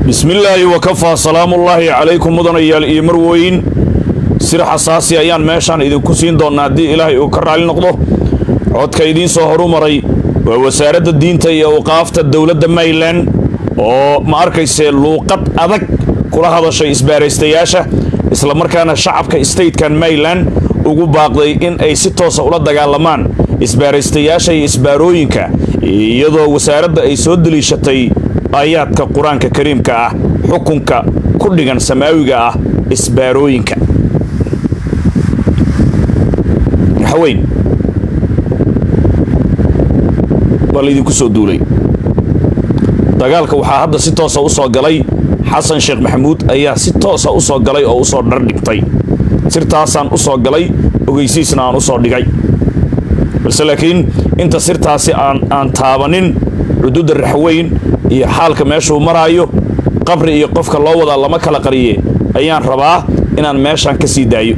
bismillaahi wakafaa salaamullaahi calaykum mudanayaal iyo marweyn sir xasaasi ayaan meeshaan idinku siin doonnaa haddii ilaahay uu ka raali noqdo codka idiin soo horu maray waa wasaaradda diinta iyo awqaafta dowladda mayland oo ma arkaysee luuqad adag kula hadashay isbaaraystayaasha islamarkaana shacabka statekan mayland ugu baaqday in ay si toosa ula dagaalamaan isbaaraystayaasha iyo isbaarooyinka iyadoo wasaaradda ay soo deliishatay aayaadka qur-aanka kariimka ah xukunka ku dhigan samaawiga ah isbaarooyinka haweyn waa laydinku soo duulay dagaalka waxaa hadda si toosa u soo galay xasan sheekh maxamuud ayaa si toosa u soo galay oo u soo dhardhigtay sirtaasaan u soo galay ogeysiisna aan u soo dhigay balse laakiin inta sirtaasi aan aan taabanin xuduudda raxweyn iyo xaalka meeshuu maraayo qabri iyo qofka loo wadaa lama kala qariye ayaan rabaa inaan meeshaan ka sii daayo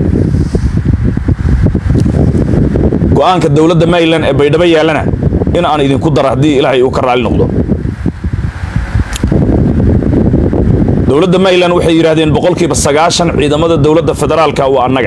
go'aanka dowladda mayland ee baydhabo yaallana in aan idinku daro haddii ilaahay uu ka raali noqdo dowladda mayland waxay yidhaahdeen boqolkiiba sagaashan ciidamada dowladda federaalka waa annaga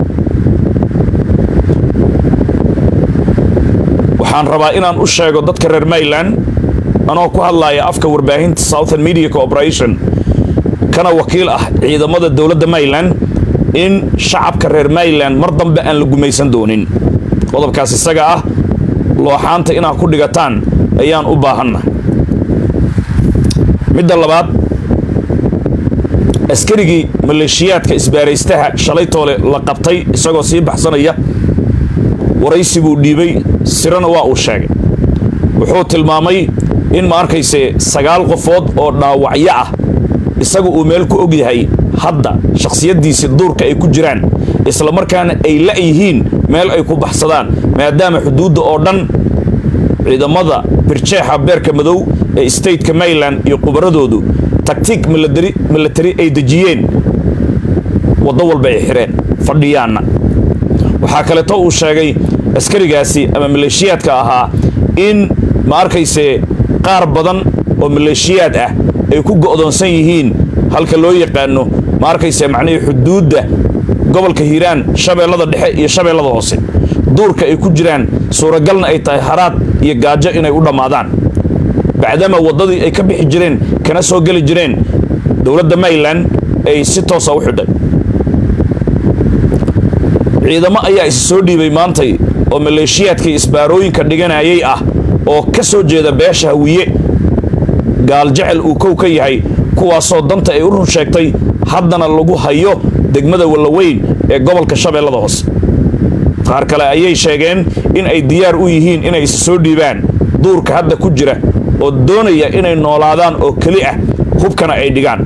waxaan rabaa inaan u sheego dadka reer mayland anoo ku hadlaaya afka warbaahinta southern media corporation kana wakiil ah ciidamada dowladda mayland in shacabka reer mayland mar dambe aan la gumaysan doonin qodobkaas isaga ah looxaanta inaad ku dhigataan ayaan u baahanna midda labaad askarigii maleeshiyaadka isbaaraystaha shalay toole la qabtay isagoo sii baxsanaya waraysi buu dhiibay sirana waa uu sheegay wuxuu tilmaamay in ma arkayse sagaal qofood oo dhaawacyo ah isagu uu meel ku og yahay hadda shakhsiyaddiisii duurka ay ku jiraan islamarkaana ay la'yihiin meel ay ku baxsadaan maadaama xuduudda oo dhan ciidamada birjeexa beerka madow ee stateka mayland iyo qubaradoodu taktiik milatari ay dejiyeen waddo walba ay xidheen fadhiyaanna waxaa kaleeto uu sheegay askarigaasi ama maleeshiyaadka ahaa in ma arkayse qaar badan oo maleeshiyaad ah ay ku go'doonsan yihiin halka loo yaqaano ma arkayse macnihii xuduudda gobolka hiiraan shabeellada dhexe iyo shabeellada hoose duurka ay ku jiraan suuragalna ay tahay haraad iyo gaajo inay u dhammaadaan bacdama waddadii ay ka bixi jireen kana soo geli jireen dowladda mayland ay si toosa u xidhay ciidamo ayaa isi soo dhiibay maantay oo maleeshiyaadkii isbaarooyinka dhiganayay ah oo ka soo jeeda beesha hawiye gaal jecel uu kow ka yahay kuwaasoo danta ay u run sheegtay haddana lagu hayo degmada wallaweyn ee gobolka shabeellada hoose qaar kale ayay sheegeen in ay diyaar u yihiin inay isi soo dhiibaan duurka hadda ku jira oo doonaya inay noolaadaan oo keli ah hubkana ay dhigaan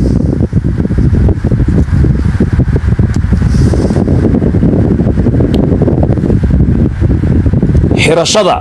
xirashada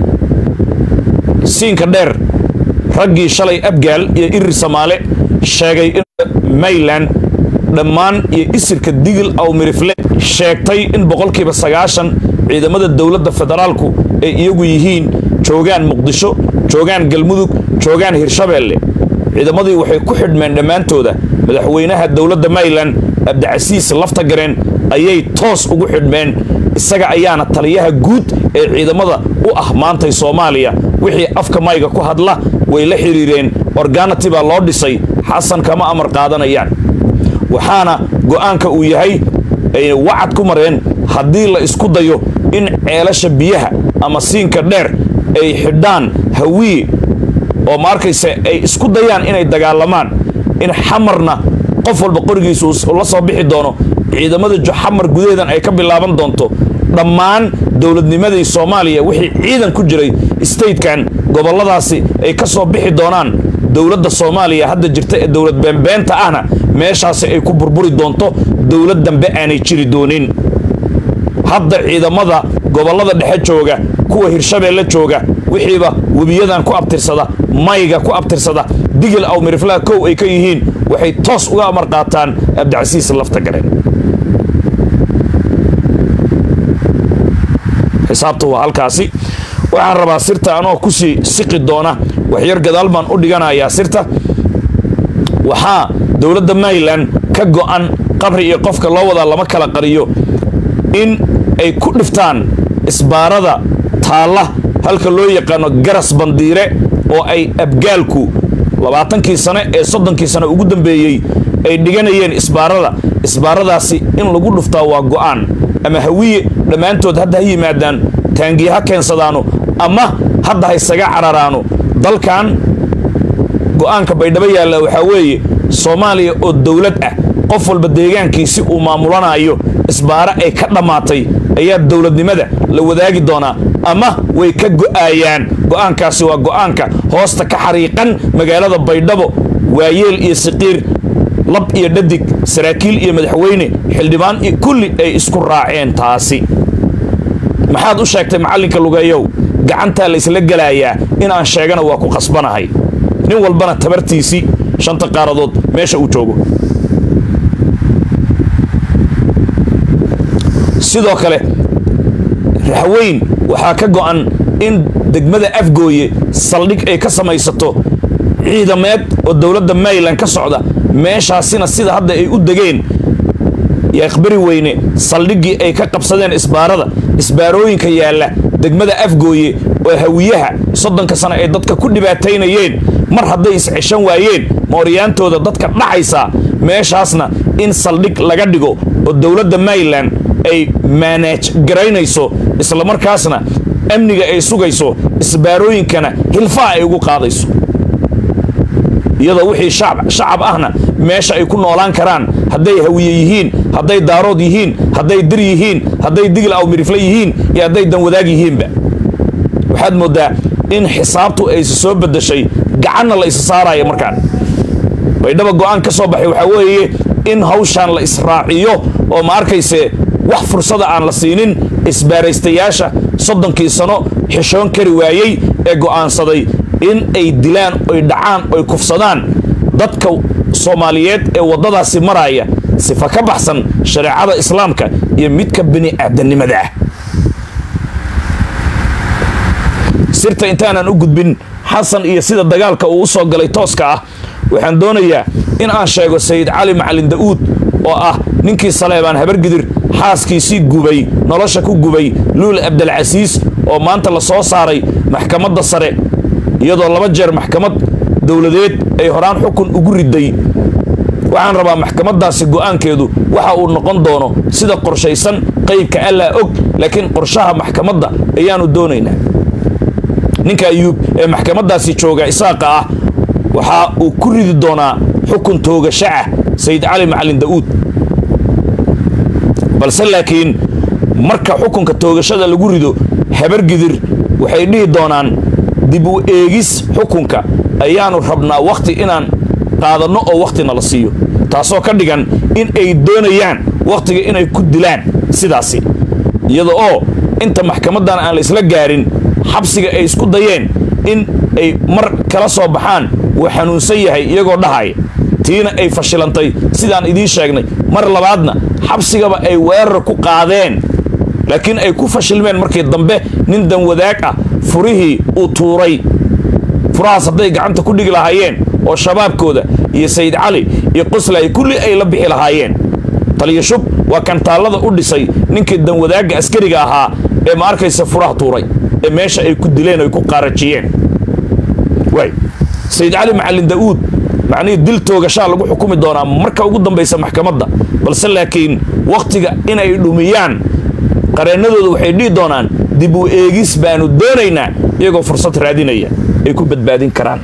siinka dheer raggii shalay abgaal iyo irir samaale sheegay in mayland dhammaan iyo isirka digil aw mirifle sheegtay in boqolkiiba sagaashan ciidamada dowladda federaalku ay iyagu yihiin joogaan muqdisho joogaan galmudug joogaan hirshabeelle ciidamadii waxay ku xidhmeen dhammaantooda madaxweynaha dowladda mayland abdicasiis laftagareen ayay toos ugu xidhmeen isaga ayaana taliyaha guud ee ciidamada u ah maantay soomaaliya wixii afka mayga ku hadla way la xidhiireen organati baa loo dhisay xasan kama amar qaadanayaan waxaana go'aanka uu yahay ay wacad ku mareen haddii la isku dayo in ceelasha biyaha ama siinka dheer ay xidhaan hawiye oo ma arkayse ay isku dayaan inay dagaalamaan in xamarna qof walba qorigiisa uu la soo bixi doono ciidamada joxamar gudaheedan ay ka bilaaban doonto dhammaan dowladnimadii soomaaliya wixii ciidan ku jiray statekan gobolladaasi ay ka soo bixi doonaan dowladda soomaaliya hadda jirta ee dowlad beenbeenta ahna meeshaasi ay ku burburi doonto dowlad dambe aanay jiri doonin hadda ciidamada gobollada dhexe jooga kuwa hirshabeelle jooga wixiiba webiyadan ku abtirsada mayga ku abtirsada digil aw miriflaha kow ay ka yihiin waxay toos uga amar qaataan abdicasiis lafta galeen xisaabta waa halkaasi waxaan rabaa sirta anoo kusii siqi doona waxyar gadaal baan u dhiganayaa sirta waxaa dowladda maryland ka go'an qabri iyo qofka loo wadaa lama kala qariyo in ay ku dhiftaan isbaarada taalla halka loo yaqaano garas bandiire oo ay abgaalku labaatankii sane ee soddonkii sane ugu dambeeyey ay dhiganayeen isbaarada isbaaradaasi in lagu dhuftaa waa go'aan ama hawiye dhammaantood hadda ha yimaadaan taangiye ha keensadaano ama hadda ha isaga cararaano dalkan go'aanka baydhabo yaalla waxaa weeye soomaaliya oo dowlad ah qof walba deegaankiisi uu maamulanayo isbaaro ay ka dhammaatay ayaa dowladnimada la wadaagi doonaa ama way ka go'aayaan go'aankaasi waa go'aanka hoosta ka xariiqan magaalada baydhabo waayeel iyo siqiir lab iyo dhadig saraakiil iyo madaxweyne xildhibaan iyo kulli ay isku raaceen taasi maxaad u sheegtay macallinka lugeeyow gacantaa la ysla gelaayaa in aan sheegana waa ku qasbanahay nin walbana tabartiisii shanta qaaradood meesha uu joogo sidoo kale raxweyn waxaa ka go'an in degmada afgooye saldhig ay ka samaysato ciidameed oo dowladda maryland ka socda meeshaasina sida hadda ay u degeen yaaqbari weyne saldhiggii ay ka qabsadeen isbaarada isbaarooyinka yaalla degmada afgooye oo hawiyaha soddonka sane ay dadka ku dhibaataynayeen mar hadday isceshan waayeen mooryaantooda dadka dhacaysaa meeshaasna in saldhig laga dhigo oo dowladda maryland ay maanaaj garaynayso islamarkaasna amniga ay sugayso isbaarooyinkana hilfaha ay ugu qaadayso iyadoo wixii shacab ahna meesha ay ku noolaan karaan hadday hawiye yihiin hadday daarood yihiin hadday dir yihiin hadday digil aw mirifle yihiin iyo hadday danwadaag yihiinba waxaad mooddaa in xisaabtu aysi soo beddeshay gacanna la isa saaraya markaan baydhaba go'aan ka soo baxay waxaa weeye in hawshaan la israaciyo oo ma arkayse wax fursada aan la siinin isbaaraystayaasha soddonkii sano xishoon kari waayey ee go'aansaday in ay dilaan oy dhacaan oy kufsadaan dadka soomaaliyeed ee waddadaasi maraya sifa ka baxsan shareecada islaamka iyo midka bini aadannimada ah sirta intaanan u gudbin xasan iyo sida dagaalka uu u soo galay tooska ah waxaan doonayaa in aan sheego sayid cali macalin da'uud oo ah ninkii saleebaan habargidir xaaskiisii gubay nolosha ku gubay luul abdalcasiis oo maanta la soo saaray maxkamadda sare iyadoo laba jeer maxkamad dowladeed ay horaan xukun ugu riday waxaan rabaa maxkamaddaasi go'aankeedu waxa uu noqon doono sida qorshaysan qaybka allaa og laakiin qorshaha maxkamadda ayaannu doonaynaa ninka ayuub ee maxkamaddaasi jooga isaaqa ah waxa uu ku ridi doonaa xukun toogasho ah sayid cali macalin da'uud balse laakiin marka xukunka toogashada lagu rido habargidir waxay dhihi doonaan dib u eegis xukunka ayaannu rabnaa wakhti inaan qaadanno oo wakhtina la siiyo taasoo ka dhigan in ay doonayaan wakhtiga inay ku dilaan sidaasi iyada oo inta maxkamaddan aan la isla gaarin xabsiga ay isku dayeen in ay mar kala soo baxaan wuu xanuunsan yahay iyagoo dhahaya tiina ay fashilantay sidaan idiin sheegnay mar labaadna xabsigaba ay weerar ku qaadeen laakiin ay ku fashilmeen markii dambe nin danwadaag ah furihii uu tuuray furahaas hadday gacanta ku dhigi lahaayeen oo shabaabkooda iyo sayid cali iyo qoslay kulli ay la bixi lahaayeen taliya shub waa kantaallada u dhisay ninkii danwadaagga askariga ahaa ee ma arkaysa furaha tuuray ee meesha ay ku dileen ay ku qaarajiyeen waay sayid cali macalin da'uud macnihii dil toogashaa lagu xukumi doonaa marka ugu dambaysa maxkamadda balse laakiin wakhtiga inay dhumiyaan qareennadooda waxay dhihi doonaan dib u eegis baanu doonaynaa iyagoo fursad raadinaya ay ku badbaadin karaan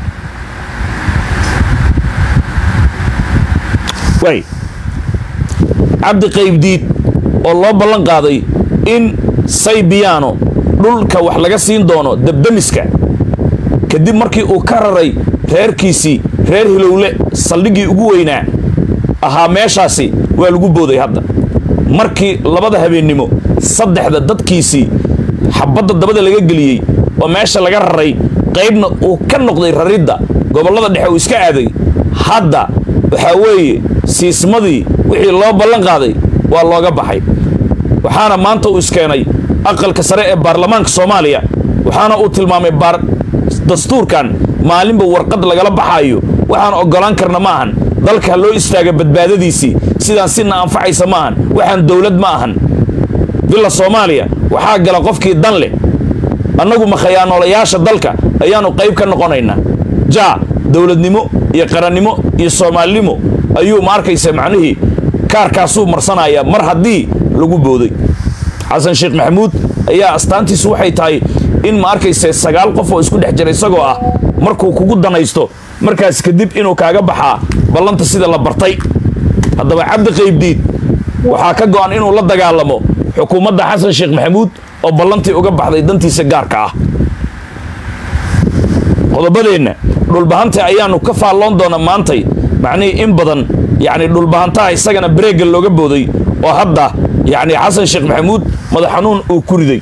waay cabdi qaybdiid oo loo ballan qaaday in saybiyaano dhulka wax laga siin doono debdemiska kadib markii uu ka raray reerkiisii reer hilowle saldhiggii ugu weynaa ahaa meeshaasi waa lagu booday hadda markii labada habeennimo saddexda dadkiisii xabadda dabada laga geliyey oo meesha laga raray qaybna uu ka noqday raridda gobollada dhexe uu iska aaday hadda waxaa weeye siismadii wixii loo ballan qaaday waa looga baxay waxaana maanta uu iskeenay aqalka sare ee baarlamaanka soomaaliya waxaana uu tilmaamay dastuurkan maalinba warqad lagala baxaayo waxaan oggolaan karna ma ahan dalka ha loo istaaga badbaadadiisii sidaan sina anfacaysa ma ahan waxaan dowlad ma ahan villa soomaaliya waxaa gala qofkii dan leh annagu ma khayaanoolayaasha dalka ayaannu qayb ka noqonaynaa jaa dowladnimo iyo qarannimo iyo soomaalinimo ayuu ma arkaysa macnihii kaarkaasuu marsanayaa mar haddii lagu booday xasan sheekh maxamuud ayaa astaantiisu waxay tahay in ma arkayse sagaal qof oo isku dhex jira isagoo ah markuu kugu danaysto markaas kadib inuu kaaga baxaa ballanta sida la bartay haddaba cabdi qaybdiid waxaa ka go'an inuu la dagaalamo xukuumadda xasan sheekh maxamuud oo ballantii uga baxday dantiisa gaarka ah qodobadeenna dhulbahanta ayaannu ka faalloon doona maantay macnihii in badan yacni dhulbahantaha isagana bareegga looga booday oo hadda yacni xasan sheekh maxamuud madax xanuun uu ku riday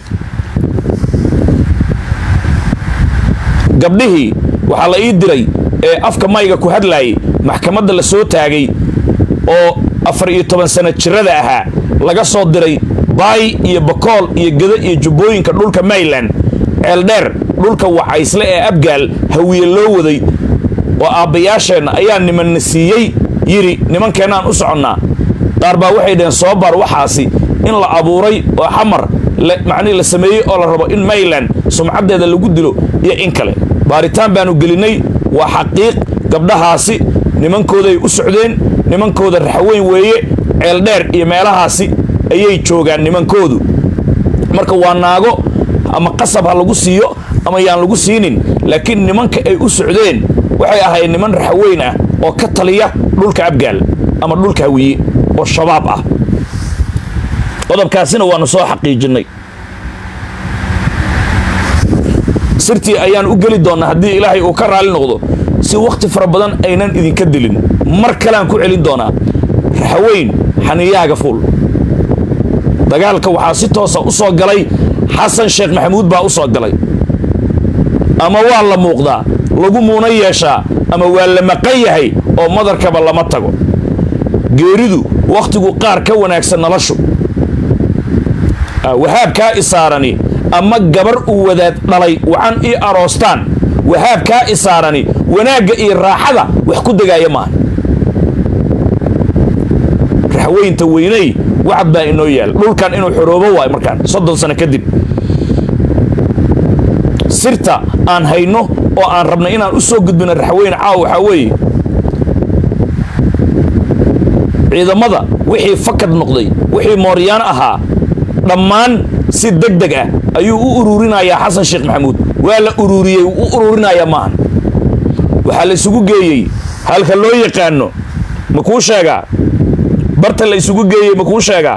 gabdhihii waxaa la ii diray ee afka mayga ku hadlaayay maxkamadda la soo taagay oo afar iyo toban sana jirada ahaa laga soo diray baay iyo bakool iyo geda iyo jubbooyinka dhulka mayland ceeldheer dhulka wacaysle ee abgaal hawiye loo waday oo aabbayaasheenna ayaa nimanna siiyey yidhi nimankeennaan u soconnaa qaar baa waxay dhaheen soo baar waxaasi in la abuuray oo xamar macnihi la sameeyey oo la rabo in mayland sumcaddeeda lagu dilo iyo in kale baaritaan baannu gelinnay waa xaqiiq gabdhahaasi nimankooday u socdeen nimankooda raxweyn weeye ceeldheer iyo meelahaasi ayay joogaan nimankoodu marka waa naago ama qasab ha lagu siiyo ama yaan lagu siinin laakiin nimanka ay u socdeen waxay ahayd niman raxweyn ah oo ka taliya dhulka abgaal ama dhulka hawiye oo shabaab ah qodobkaasina waannu soo xaqiijinnay sirtii ayaan u geli doonnaa haddii ilaahay uu ka raalli noqdo si wakhti fara badan aynan idinka dilin mar kaleaan ku celin doonaa raxweyn xaniyaaga fuul dagaalka waxaa si toosa u soo galay xasan sheekh maxamuud baa u soo galay ama waa la muuqdaa lagu muuna yeeshaa ama waa la maqan yahay oo madarkaba lama tago geeridu wakhtigu qaar ka wanaagsan noloshu wahaabkaa isaarani ama gabar uu wadaad dhalay wacan ii aroostaan wahaabkaa isaarani wanaagga iyo raaxada wax ku degaaya maaha raxweynta weynay wacad baa inoo yaal dhulkan inuu xoroobo waayo markaan soddon sano kadib sirta aan hayno oo aan rabnay inaan u soo gudbino raxweyne caawa waxaa weeye ciidamada wixii fakad noqday wixii mooryaan ahaa dhammaan si deg deg ah ayuu u uruurinayaa xasan sheekh maxamuud waa la uruuriyey u uruurinayaa maahan waxaa la isugu geeyey halka loo yaqaano ma kuu sheegaa barta la isugu geeyey ma kuu sheegaa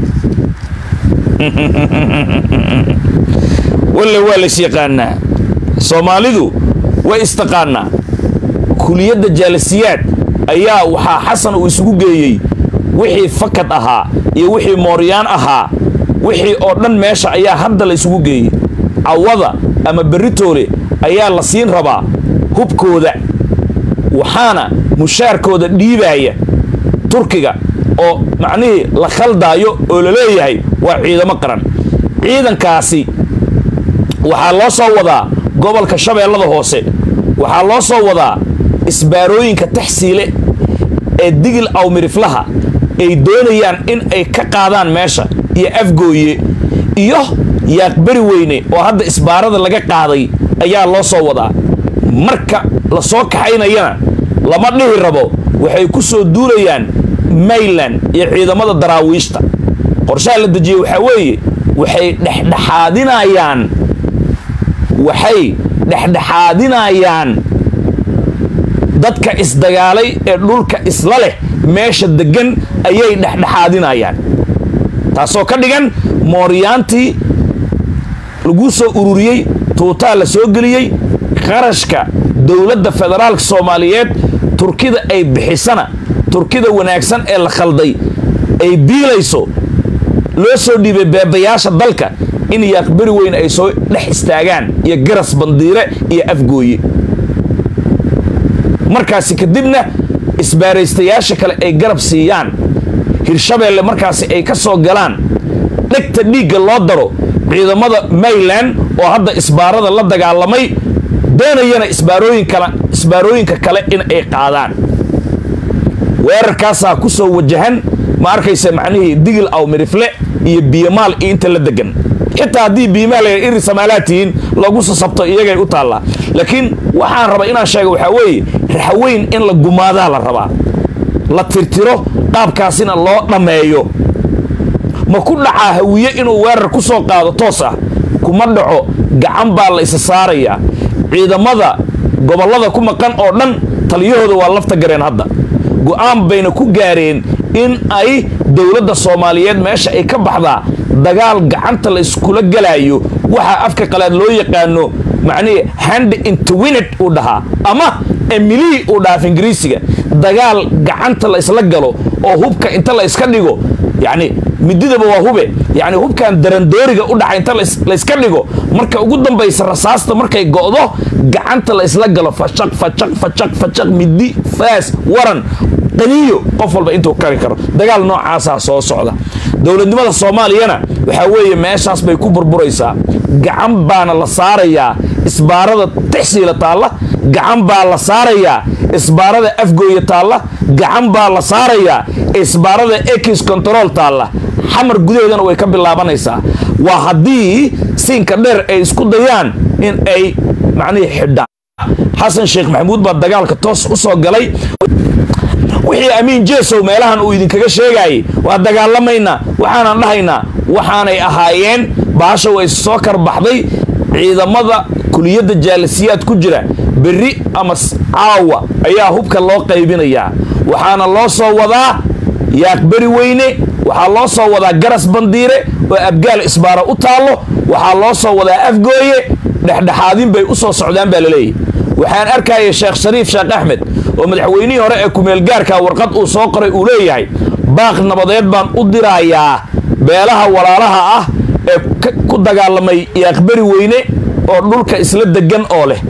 walle waa lays yaqaanaa soomaalidu way istaqaanaa kuliyadda jaalasiyaad ayaa waxaa xasan uu isugu geeyey wixii fakad ahaa iyo wixii mooryaan ahaa wixii oo dhan meesha ayaa hadda la isugu geeyey cawada ama beritoole ayaa la siin rabaa hubkooda waxaana mushaarkooda dhiibaaya turkiga oo macnihii la khaldaayo oo la leeyahay waa ciidamo qaran ciidankaasi waxaa loo soo wadaa gobolka shabeellada hoose waxaa loo soo wadaa isbaarooyinka taxsiile ee digil awmiriflaha ay doonayaan in ay ka qaadaan meesha iyo afgooye iyo yaaqbari weyne oo hadda isbaarada laga qaaday ayaa loo soo wadaa marka la soo kaxaynayana lama dhihi rabo waxay ku soo duulayaan mayland iyo ciidamada daraawiishta qorshaha la dejiyey waxaa weeye waxay dhexdhexaadinayaan waxay dhexdhexaadinayaan dadka isdagaalay ee dhulka isla leh meesha deggan ayay dhexdhexaadinayaan taasoo ka dhigan mooryaantii laguu soo ururiyey tuutaa la soo geliyey qarashka dowladda federaalka soomaaliyeed turkida ay bixisana turkida wanaagsan ee la khalday ay biilayso loo soo dhiibay beebayaasha dalka in yaaqbari weyn ay soo dhex istaagaan iyo garas bandiire iyo afgooye markaasi kadibna isbaaraystayaasha kale ay garab siiyaan hirshabeelle markaasi ay ka soo galaan dhegta dhiigga loo daro ciidamada mayland oo hadda isbaarada la dagaalamay doonayana isbaarooyin kale isbaarooyinka kale in ay qaadaan weerarkaasaa ku soo wajahan ma arkaysa macnihii digil aw mirifle iyo biyamaal iyo inta la degan xitaa haddii biyamaal ay iri samaalaad tihiin lagu sasabto iyagay u taallaa laakiin waxaan rabaa inaan sheega waxaa weeye raxweyn in la gumaadaa la rabaa la tirtiro qaabkaasina loo dhammeeyo ma ku dhacaa hawiye inuu weerar ku soo qaado toos ah kuma dhaco gacan baa la isa saarayaa ciidamada gobollada ku maqan oo dhan taliyahooda waa lafta gareen hadda go'aan bayna ku gaareen in ay dowladda soomaaliyeed meesha ay ka baxdaa dagaal gacanta la iskula gelaayo waxaa afka qalaad loo yaqaano macnihii hand intwined uu dhahaa ama emilii uu dhahaa af ingiriisiga dagaal gacanta la isla galo oo hubka inta la iska dhigo yacni mididaba waa hube yacni hubkan darandooriga u dhaxa inta la iska dhigo marka ugu dambaysa rasaasta markay go'do gacanta la isla galo fashaq fashaq fashaq fashaq midi faas waran qaniyo qof walba intuu kari karo dagaal noocaasaa soo socda dowladnimada soomaaliyana waxaa weeye meeshaas bay ku burburaysaa gacan baana la saarayaa isbaarada tixsiila taalla gacan baa la saarayaa isbaarada afgooya taalla gacan baa la saarayaa isbaarada ekis control taalla xamar gudaheedana way ka bilaabanaysaa waa haddii siinka dheer ay isku dayaan in ay macnihii xidhaan xasan sheekh maxamuud baa dagaalka toos u soo galay wixii amiin jeesow meelahan uu idinkaga sheegaayay waa dagaalamaynaa waxaanan dhahaynaa waxaanay ahaayeen baasha way soo karbaxday ciidamada kuliyadda jaalisiyaad ku jira berri ama caawa ayaa hubka loo qaybinayaa waxaana loo soo wadaa yaaqberi weyne waxaa loo soo wadaa garas bandiire oo abgaal isbaara u taallo waxaa loo soo wadaa afgooye dhexdhexaadin bay u soo socdaan baa laleeyahy waxaan arkaya sheekh shariif sheekh axmed oo madaxweynihii hore ee kumeelgaarka warqad uu soo qoray uu leeyahay baaq nabadeed baan u dirayaa beelaha walaalaha ah ee ku dagaalamay yaaqberi weyne oo dhulka isla degan oo leh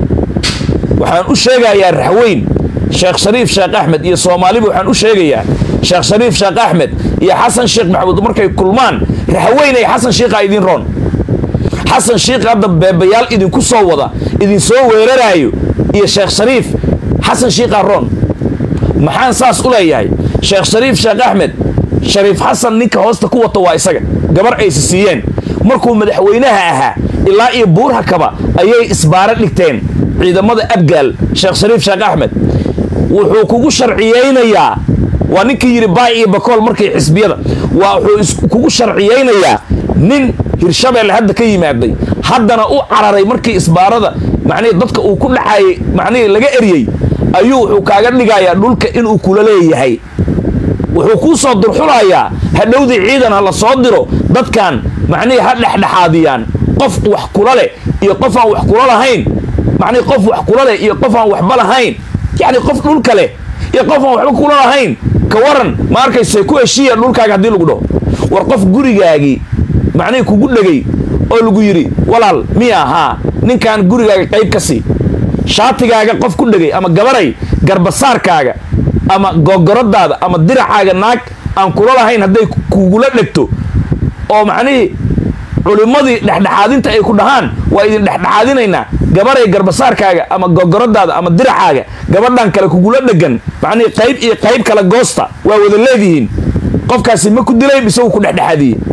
waxaan u sheegayaa raxweyn sheekh shariif sheekh axmed iyo soomaaliba waxaan u sheegayaa sheekh shariif sheekh axmed iyo xasan sheekh maxamuud markay kulmaan raxweynay xasan shiikha idin roon xasan shiikh hadda beebayaal idinku soo wada idin soo weeraraayo iyo sheekh shariif xasan shiikha roon maxaan saas u leeyahay sheekh shariif sheekh axmed shariif xasan ninka hoosta ku wata waa isaga gabar aysi siiyeen markuu madaxweynaha ahaa ilaa iyo buurhakaba ayay isbaaro dhigteen ciidamada abgaal sheekh shariif sheekh axmed wuxuu kugu sharciyaynayaa waa ninkii yidhi baay iyo bakool markii xisbiyada waa wuxuu kugu sharciyaynayaa nin hirshabeelle hadda ka yimaaday haddana u cararay markii isbaarada macnihii dadka uu ku dhaxayay macnihii laga eryey ayuu wuxuu kaaga dhigayaa dhulka inuu kula leeyahay wuxuu kuu soo durxulayaa hadhowdii ciidan ha la soo diro dadkan macnihii ha dhexdhexaadiyaan qof wax kula leh iyo qof aan wax kula lahayn macnihii qof wax kula leh iyo qof aan waxba lahayn yacni qof dhulka leh iyo qof aan waxba kula lahayn ka waran ma arkayse ku heshiiya dhulkaaga haddii lagu dhaho war qof gurigaagii macnihii kugu dhegay oo lagu yidhi walaal miya ahaa ninkan gurigaaga qayb ka sii shaatigaaga qof ku dhegay ama gabaray garbasaarkaaga ama gogoradaada ama diracaaga naag aan kula lahayn hadday kugula dhegto oo macnihii culimmadii dhexdhexaadinta ay ku dhahaan waa idin dhexdhexaadinaynaa gabaray garbasaarkaaga ama gogoradaada ama diracaaga gabadhan kale kugula dhegan macnihii qayb iyo qayb kale goosta waa wada leedihiin qofkaasi ma ku dilay mise wuu ku dhexdhexaadiyey